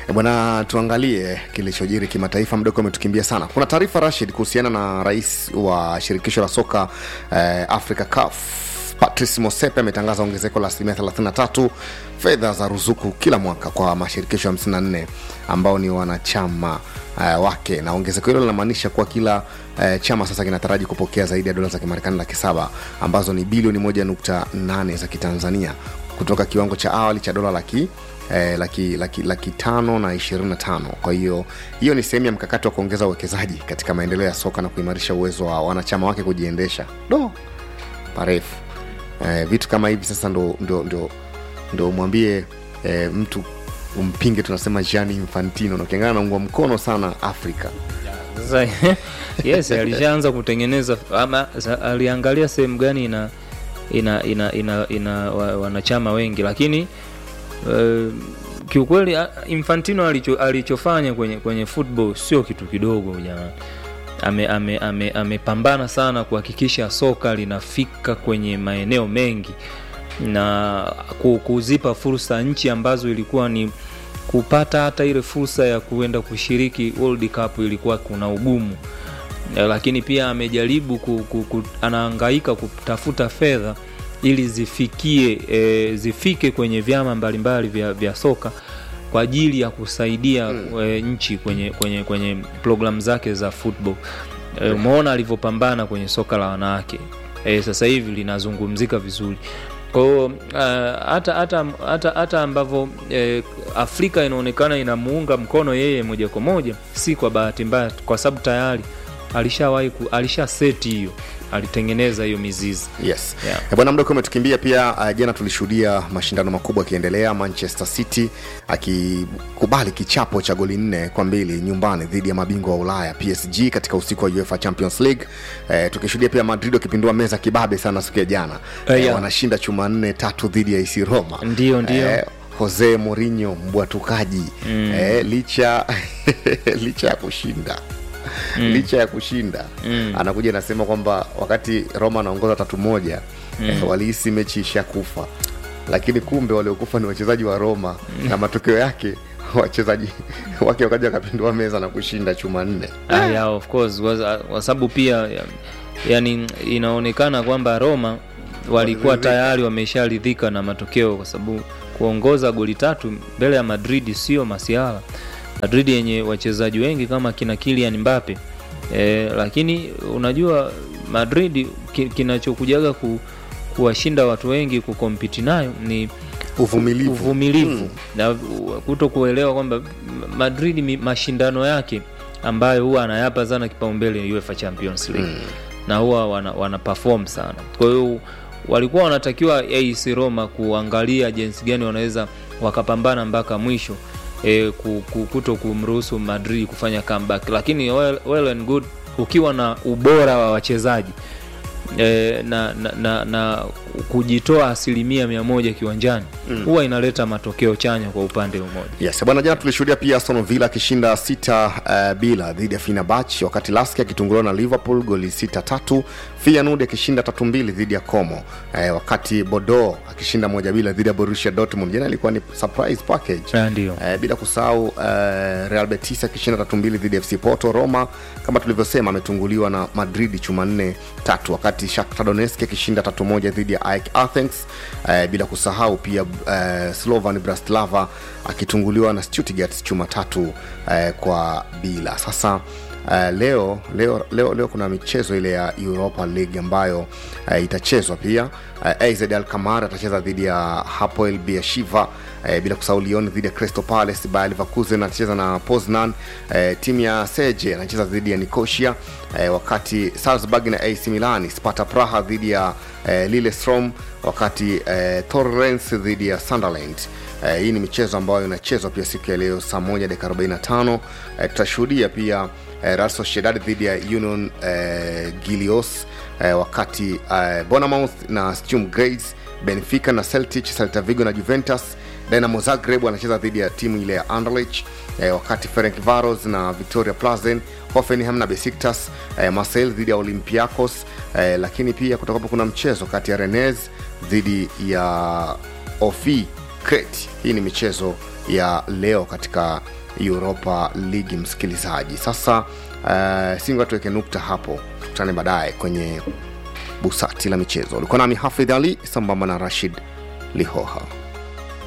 E bwana, tuangalie kilichojiri kimataifa. Mdogo umetukimbia sana. Kuna taarifa Rashid kuhusiana na rais wa shirikisho la soka eh, Africa CAF Patrice Motsepe ametangaza ongezeko la asilimia 33 fedha za ruzuku kila mwaka kwa mashirikisho 54 ambao ni wanachama uh, wake, na ongezeko hilo linamaanisha kuwa kila uh, chama sasa kinataraji kupokea zaidi ya dola za Kimarekani laki saba ambazo ni bilioni 1.8 za Kitanzania kutoka kiwango cha awali cha dola laki eh, laki, laki, laki tano na ishirini na tano. Kwa hiyo hiyo ni sehemu ya mkakati wa kuongeza uwekezaji katika maendeleo ya soka na kuimarisha uwezo wa wanachama wake kujiendesha. Do parefu eh, vitu kama hivi sasa ndo, ndo, ndo, ndo umwambie eh, mtu umpinge, tunasema Gianni Infantino na ukiangana naungwa mkono sana Afrika Sasa yes, alishaanza kutengeneza ama sa- aliangalia sehemu gani ina ina ina, ina, ina wa- wanachama wengi, lakini uh, kiukweli a- Infantino alicho, alichofanya kwenye kwenye football sio kitu kidogo jamani. Ame, ame, ame, amepambana sana kuhakikisha soka linafika kwenye maeneo mengi na ku- kuzipa fursa nchi ambazo ilikuwa ni kupata hata ile fursa ya kuenda kushiriki World Cup ilikuwa kuna ugumu Eh, lakini pia amejaribu ku, ku, ku, anahangaika kutafuta fedha ili zifikie e, zifike kwenye vyama mbalimbali vya, vya soka kwa ajili ya kusaidia mm. e, nchi kwenye, kwenye, kwenye programu zake za football e, umeona alivyopambana kwenye soka la wanawake e, sasa hivi linazungumzika vizuri kwa hiyo uh, hata hata hata hata ambavyo eh, Afrika inaonekana inamuunga mkono yeye moja kwa moja, si kwa bahati mbaya, kwa sababu tayari alishawahi ku- alisha seti hiyo, alitengeneza hiyo mizizi yes Yeah. Eh, bwana mdogo umetukimbia pia uh, jana tulishuhudia mashindano makubwa yakiendelea manchester city akikubali kichapo cha goli nne kwa mbili nyumbani dhidi ya mabingwa wa ulaya psg katika usiku wa uefa champions league eh, tukishuhudia pia madrid wakipindua meza kibabe sana siku ya jana Eh, eh, yeah. wanashinda chuma nne tatu dhidi ya AC roma Ndio, ndio. eh, jose Mourinho mbwatukaji mm. eh, licha licha ya kushinda mm. licha ya kushinda mm. anakuja anasema kwamba wakati roma anaongoza tatu moja mm. eh, walihisi mechi ishakufa lakini kumbe waliokufa ni wachezaji wa roma mm. na matokeo yake wachezaji wake wakaja wakapindua meza na kushinda chuma nne Ah, yeah, of course kwa kwa sababu pia ya- yani inaonekana kwamba Roma walikuwa Waliridhika. tayari wamesharidhika na matokeo, kwa sababu kuongoza goli tatu mbele ya Madrid sio masiala. Madrid yenye wachezaji wengi kama kina Kylian Mbappe e, lakini unajua Madrid ki, kinachokujaga ku, kuwashinda watu wengi kukompiti nayo ni uvumilivu uvumilivu Mm. na kuto kuelewa kwamba Madrid mi- mashindano yake ambayo huwa anayapa sana kipaumbele UEFA Champions League mm. na huwa wana, wana perform sana. Kwa hiyo walikuwa wanatakiwa AS Roma kuangalia jinsi gani wanaweza wakapambana mpaka mwisho e, kuto kumruhusu Madrid kufanya comeback, lakini well, well and good ukiwa na ubora wa wachezaji e, na, na, na, na kujitoa asilimia mia moja kiwanjani huwa mm. inaleta matokeo chanya kwa upande mmoja. yes bwana jana tulishuhudia pia aston villa akishinda sita uh, bila dhidi ya finabach wakati laski akitunguliwa na liverpool goli sita tatu fianud akishinda tatu mbili dhidi ya como uh, wakati bodo akishinda moja bila dhidi ya borussia dortmund jana ilikuwa ni surprise package Ah, ndio. uh, bila kusahau uh, real betis akishinda tatu mbili dhidi ya fc porto roma kama tulivyosema ametunguliwa na madrid chuma nne tatu wakati shakhtar donetsk akishinda tatu moja dhidi ya AEK athens uh, bila kusahau pia uh, slovan bratislava akitunguliwa na stuttgart chuma tatu uh, kwa bila sasa Uh, leo leo leo leo kuna michezo ile ya europa league ambayo uh, itachezwa pia uh, az alkamar atacheza dhidi ya hapoel biashiva uh, bila kusahau lyon dhidi ya crystal palace bayer leverkusen atacheza na poznan uh, timu ya seje anacheza dhidi ya nicosia uh, wakati salzburg na ac milan sparta praha dhidi ya uh, lillestrom wakati uh, torrens dhidi ya sunderland Uh, hii ni michezo ambayo inachezwa pia siku ya leo saa moja dakika 45 uh, tutashuhudia pia uh, Real Sociedad dhidi ya Union uh, Gilios uh, wakati uh, Bournemouth na Sturm Graz, Benfica na Celtic, Celta Vigo na Juventus, Dynamo Zagreb wanacheza dhidi ya timu ile ya Anderlecht uh, wakati Ferencvaros na Victoria Plazen, Hoffenheim na Besiktas, uh, Marseille dhidi ya Olympiacos uh, lakini pia kutakuwapo kuna mchezo kati ya Rennes dhidi ya Ofi Crete. Hii ni michezo ya leo katika Europa League, msikilizaji. Sasa uh, singa tuweke nukta hapo, tukutane baadaye kwenye busati la michezo. Ulikuwa nami Hafidh Ali sambamba na Rashid Lihoha.